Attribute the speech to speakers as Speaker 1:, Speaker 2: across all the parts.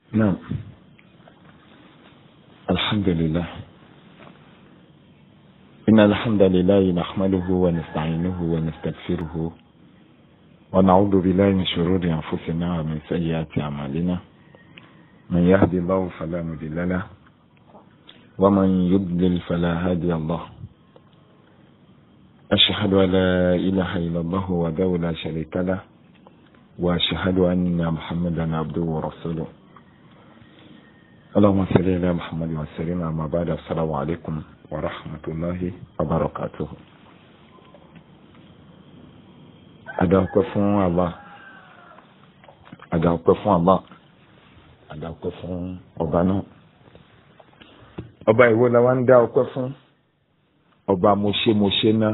Speaker 1: نعم الحمد لله إن الحمد لله نحمده ونستعينه ونستغفره ونعوذ بالله من شرور أنفسنا ومن سيئات أعمالنا من يهدي الله فلا مضل له ومن يضلل فلا هادي الله أشهد أن لا إله إلا الله وحده لا شريك له وأشهد أن محمدا عبده ورسوله اللهم صل على محمد وسلم أما بعد السلام عليكم ورحمة الله وبركاته adáwọ̀pẹ́ fún Allah adáwọ̀pẹ́ fún Allah adáwọ̀pẹ́ fún ọba náà ọba ìwọ la wá ń dá ọpẹ́ fún ọba mọṣẹmọṣẹ náà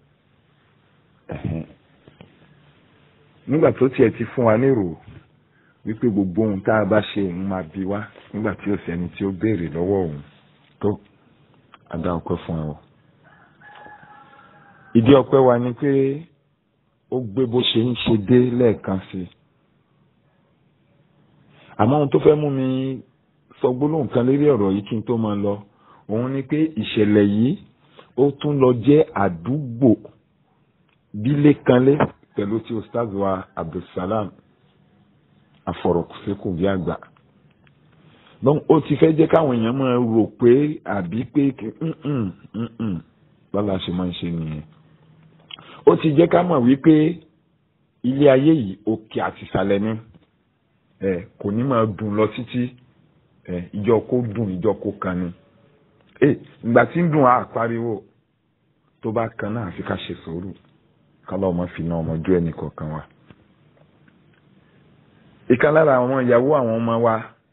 Speaker 1: nígbà tó tiẹ̀ ti fún wa nírò wípé gbogbo ohun tá a bá ṣe òun máa bi wá nígbà tí ó sẹ́ni tí ó béèrè lọ́wọ́ òun tó adá ọpẹ́ fún ẹ o ìdí ọpẹ́ wa ni pé ó gbé bó ṣe ń ṣe dé lẹ́ẹ̀kan sí i àmọ́ ohun tó fẹ́ mú mi sọ gbólóhùn kan lérí ọ̀rọ̀ yìí kí n tó máa lọ òun ni pé ìṣẹ̀lẹ̀ yìí ó tún lọ jẹ́ àdúgbò bílé kanlé pẹ̀lú tí ustaz wa abdulsalam afọ̀rọ̀kùsẹ́kù bí àgbà donc ó ti fẹ́ jẹ́ káwọn èèyàn máa rò pé àbí pé bọ́lá ṣe máa ń ṣe nìyẹn ó ti jẹ́ ká mọ̀ wípé ilé ayé yìí òkè àti ìsàlẹ̀ ni ẹ kò ní máa dùn lọ títí ẹ ìjọ kó dùn ìjọ kó kan ni ẹ ìgbà tí ń dùn á pariwo tó bá kan náà àfi ká ṣe sùúrù kálọ̀ ọmọ fi náà ọmọjú ẹnì kọ̀ọ̀kan wa ìkan lára àwọn ìyàwó àwọn ọmọ wa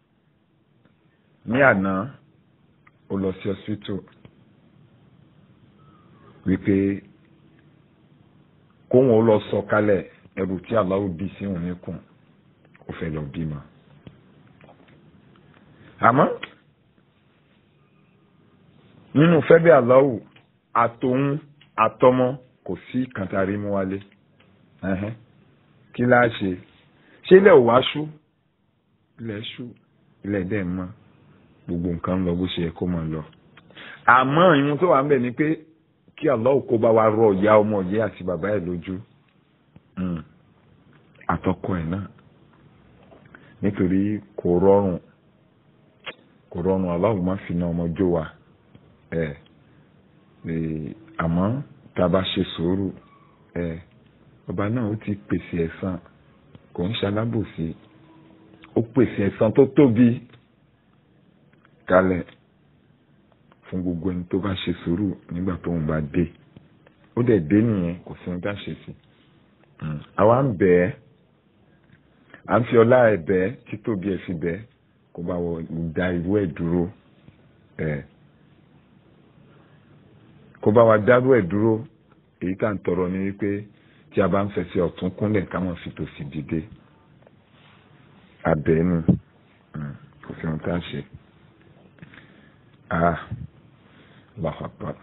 Speaker 1: ní àná ó lọ sí hospital wípé kóhun ó lọ sọ kálẹ̀ ẹrù tí aláwọ̀ bí sí òun níkùn ó fẹ́ lọ bímọ. àmọ́ nínú fẹ́bí aláwọ̀ àtòun àtọmọ kò sí kàntàrí mú wálé kí láá ṣe ṣé ilẹ̀ ò wá ṣú ilẹ̀ ṣú ilẹ̀ dẹ̀ mọ́ gbogbo nǹkan lọ bó ṣe yẹ kó máa lọ. àmọ́ ìhun tó wà ń bẹ̀ ni pé kí Allah kó bá wa rọ ìyá ọmọ yìí àti bàbá ẹ̀ lójú àtọkọ ẹ̀ náà nítorí kò rọrùn kò rọrùn Allah má fi na ọmọ jó wa ẹ̀ àmọ́ tá a bá ṣe sùúrù ẹ̀ ọba náà ó ti pèsè ẹ̀san kò ń ṣalábòsí ó pèsè ẹ̀san tó tóbi kalẹ̀ fún gbogbo ẹni tó bá ṣe sùúrù nígbà tó ń bá dé ó dẹ̀ dé nìyẹn kò sí ohun tá a ṣe sí àwa ń bẹ̀ ẹ́ à ń fi ọlá ẹ̀ bẹ̀ ẹ́ títóbi ẹ̀ fi bẹ̀ ẹ́ kó bá wọ da irú ẹ̀ dúró ẹ̀ kó bá wa dárú ẹ̀ dúró èyí tá à ń tọrọ ni wípé tí a bá ń fẹsẹ̀ ọ̀tún kúnlẹ̀ ká máa fi tòsì dìde abẹ́nu kò sí ohun tá a ṣe ah Allahu Akbar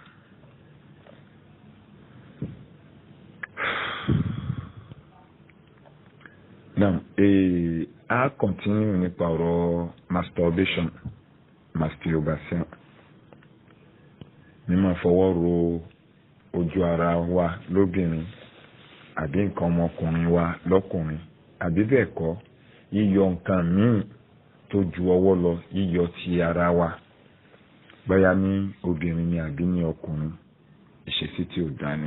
Speaker 1: now eh, a continue nípa ọ̀rọ̀ masturbation masturbation mímọ̀ fọwọ́ ro ojú ara wa lóbìnrin àbí nǹkan ọmọkùnrin wa lọ́kùnrin àbí bẹ́ẹ̀ kọ́ yíyọ nǹkan míì tó ju ọwọ́ lọ yíyọ ti ara wa bóyá ní obìnrin ni àbí ní ọkùnrin ìṣesí tí ò dání.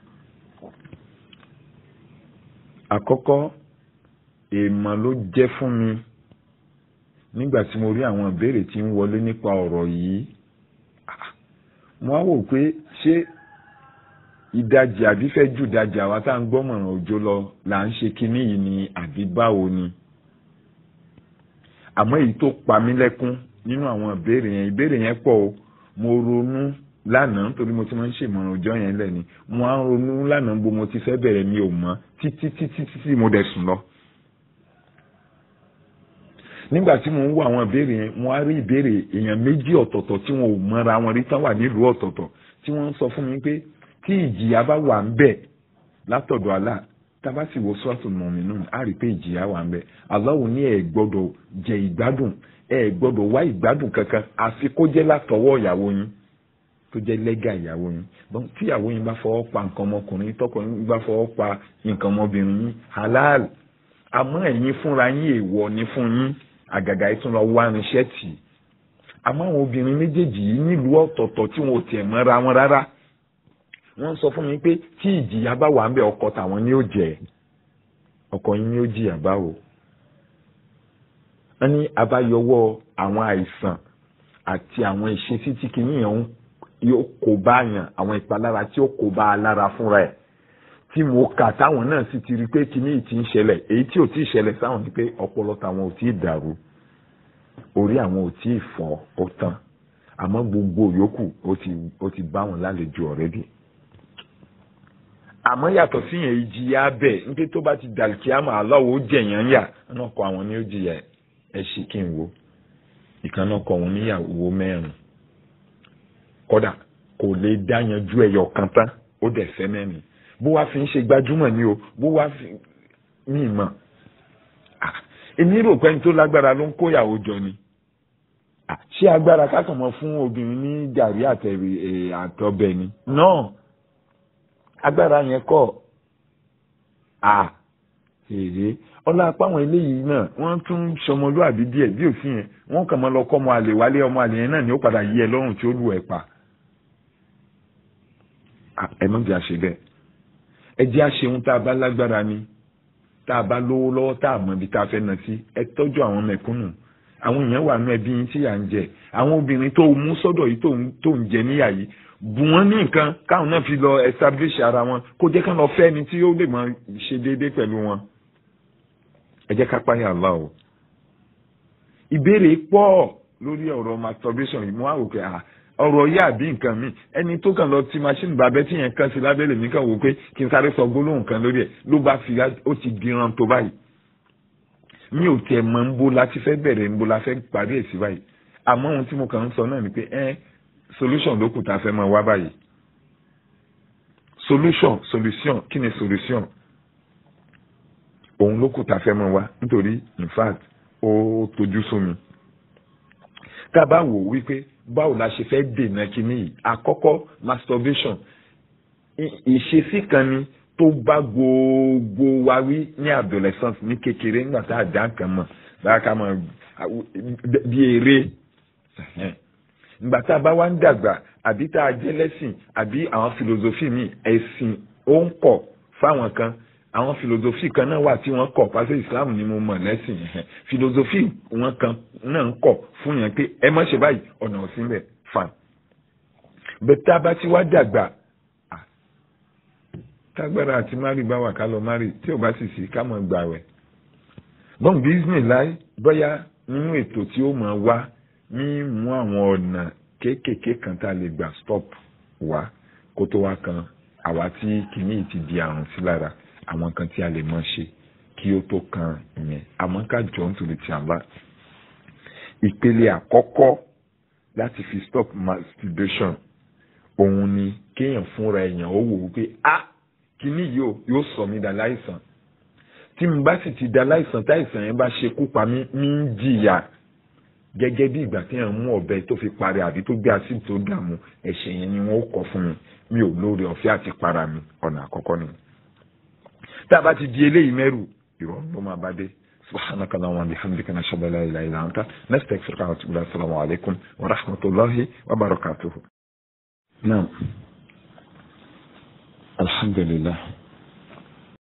Speaker 1: àkọ́kọ́ èèmọ̀ ló jẹ́ fún mi nígbà tí mo rí àwọn ìbéèrè tí ń wọlé nípa ọ̀rọ̀ yìí mo á wò pé ṣé ìdajì àbí fẹ́ jù ìdajì àwa tá à ń gbọ́mọ̀ràn òjò lọ là ń ṣe kinní yìí ni àbí báwo ni àmọ́ èyí tó pa mí lẹ́kún nínú àwọn ìbéèrè yẹn ìbéèrè yẹn pọ̀ o mo ronú lánàá nítorí mo ti máa ń ṣèmọ̀ràn ọjọ́ yẹn lẹ́ni mo á ronú lánàá bó mo ti fẹ́ bẹ̀rẹ̀ mi ò mọ̀ títí títí títí mo dẹ̀ sùn lọ. nígbà tí mo ń wo àwọn ìbéèrè yẹn mo á rí ìbéèrè èèyàn méjì ọ̀tọ̀ọ̀tọ̀ tí wọn ò mọra wọn rí tán wà nílùú ọ̀tọ̀ọ̀tọ̀ tí wọ́n ń sọ fún mi pé tí ìjìyà bá wà ń bẹ̀ látọ̀dọ̀ Allah tábà sì wo sọ́ọ̀tù mọ̀mínú á rí pé ìjìyà wà ń bẹ Allahu ní ẹ gbọ́dọ̀ jẹ ìgbádùn ẹ gbọ́dọ̀ wá ìgbádùn kankan àfi kó jẹ́ látọwọ́ ìyàwó yín tó jẹ́ lẹ́gà ìyàwó yín bọ́n tí ìyàwó yín bá fọwọ́ pa nǹkan ọmọkùnrin tọkọ yín bá fọwọ́ pa nǹkan ọmọbìnrin yín halal àmọ́ ẹ̀yin fúnra yín èèwọ̀ ni fún yín àgàgà yìí tún lọ wá irinṣẹ́ tì í àmọ́ àwọn obìnrin méjèèjì yìí nílùú ọ̀tọ̀ọ̀tọ̀ tí wọn ò tiẹ̀ mọ́ra wọn rárá wọ́n sọ fún mi pé tí ìjìyà bá wà ń bẹ ọkọ tàwọn ni ó jẹ ọkọ yín ni ó jìyà báwo wọ́n ní abáyọwọ́ àwọn àìsàn àti àwọn ìṣesí tí kìnìyàn ń yóò kó bá yàn àwọn ìpalára tí ó kó bá a lára fúnra ẹ̀ tí mo kà táwọn náà sì ti rí pé kíní yìí ti ń ṣẹlẹ̀ èyí tí ò tí ì ṣẹlẹ̀ sáwọn ni pé ọpọlọ táwọn ò tí ì dàrú orí àwọn ò tí ì fọ́ ó tán àmọ́ gbogbo yòókù ó ti ó ti bá wọn lálejò ọ̀rẹ́dì àmọ́ yàtọ̀ sí yẹn ìjìyà bẹ́ẹ̀ nígbà tó bá ti dàlùkíámà aláwo ó jẹ̀yàn yà náà kọ àwọn ní ó jìyà ẹ̀ ṣì kí n wo ìkànnà kọ òun níyàwó mẹ́rin kódà kò lè dá yanjú ẹyọ kan tán ó dẹ̀ fẹ́ mẹ́rin bó wá fi ń ṣe gbajúmọ̀ ni o bó wá fi mí mọ̀ èmi rò pé ẹni tó lágbára ló ń kóyàwó jọ ni ṣé agbára kákan mọ fún obìnrin ní gàrí àtẹ̀rì àtọbẹ̀ ni náà agbára yẹn kọ́ à èrè ọlá apá àwọn eléyìí náà wọ́n tún sọmọlúàbí díẹ̀ bí òfin yẹn wọ́n kàn mọ́ lọ kọ́ ọmọ àlè wálé ọmọ àlè yẹn náà ni ó padà yí ẹ lọ́rùn tí ó lù ẹ̀ pa ẹ má jẹ́ àṣẹ bẹ́ẹ̀ ẹ jẹ́ àṣẹ ohun tá a bá lágbára ni tá a bá lówó lọ́wọ́ tá a mọ̀ ibi tá a fẹ́ nà sí ẹ tọ́jú àwọn mẹ̀kúnnù àwọn èèyàn wà nú ẹbí yín tí yà ń jẹ àwọn obìnrin tó mú sọ́dọ̀ yìí tó ń jẹ níyà yìí bù wọ́n ní nǹkan káwọn náà fi lọ establish ara wọn kó jẹ́ ká lọ fẹ́ ni tí ó lè máa ṣe déédéé pẹ̀lú wọn ẹ jẹ́ ká páyà Allah o ìbéèrè pọ̀ lórí ọ̀rọ̀ masturbation yìí mo á rò pé ọ̀rọ̀ yá àbí nǹkan mi ẹni tó kàn lọ ti machine bàbẹ́ tí yẹn kan sí lábẹ́lẹ̀ mi kàn wò pé kí n sáré sọ gbólóhùn kan lórí ẹ̀ ló bá fi ó ti diran tó báyìí mi ò tiẹ̀ mọ̀ ń bo la ti fẹ́ bẹ̀rẹ̀ ń bo la fẹ́ parí ẹ̀ sí báyìí àmọ́ ohun tí mo kàn ń sọ náà ni pé ẹ́ solution ló kù tá a fẹ́ máa wá báyìí solution solution kí ni solution òun ló kù tá a fẹ́ máa wá nítorí in fact ó tojú sú mi tá a bá wò wípé báwo la ṣe fẹ́ dènà kínní yìí àkọ́kọ́ masturbation ìṣesí kan ni tó bá gbogbo wa wí ní adolescence ní kékeré nígbà tá a dá nǹkan mọ̀ báyà ká mọ̀ bí eré nígbà tá a bá wá ń dàgbà àbí tá a jẹ́ lẹ́sìn àbí àwọn philosophy mi ẹ̀sìn ó ń kọ̀ fáwọn kan àwọn philosophy kan náà wà tí wọ́n kọ̀ pàṣẹ Islam ni mo mọ̀ lẹ́sìn philosophy wọn kan náà ń kọ̀ fún yẹn pé ẹ má ṣe báyìí ọ̀nà òsínbẹ̀ fan bẹ́ẹ̀ tá a bá ti wá dàgbà tágbára àti mari bá wà ká lọ mari tí ò bá sì sí ká mọ̀ gbà wẹ̀. bọ́n bísíǹnì láì bóyá nínú ètò tí ó máa wá ní mú àwọn ọ̀nà kéékèèké kan tá a lè gbà stop wá kó tó wá kan àwa tí kìíní ti di àrùn sí lára àwọn kan tí a lè mọ̀ ṣe kí ó tó kan ìyẹn àmọ́ ká jọ ń tòlè tí a bá. ìpele àkọ́kọ́ láti fi stop masturbation òun ni kéèyàn fúnra èèyàn ó wò ó pé ah kíní yìí yóò sọ mí da láìsàn tí mo bá sì ti da láìsàn táìsàn yẹn bá ṣekú pa mí mí ń jìyà gẹ́gẹ́ bí ìgbà tí yẹn mú ọ̀bẹ tó fi parí àbí tó gbé àsìkò tó dààmú ẹ̀ṣẹ̀ yẹn ni wọ́n kọ fún mi mi ò lóore ọ̀fẹ́ àti para mi ọ̀nà àkọ́kọ́ ni. tá a bá ti di eléyìí mẹ́rù ìrọ̀rùn ló máa bá dé subhanaka allahumma bihamdika nashhadu an la ilaha illa anta nastaghfiruka wa natubu ilayk assalamu alaykum wa rahmatullahi wa barakatuh. naam. الحمد لله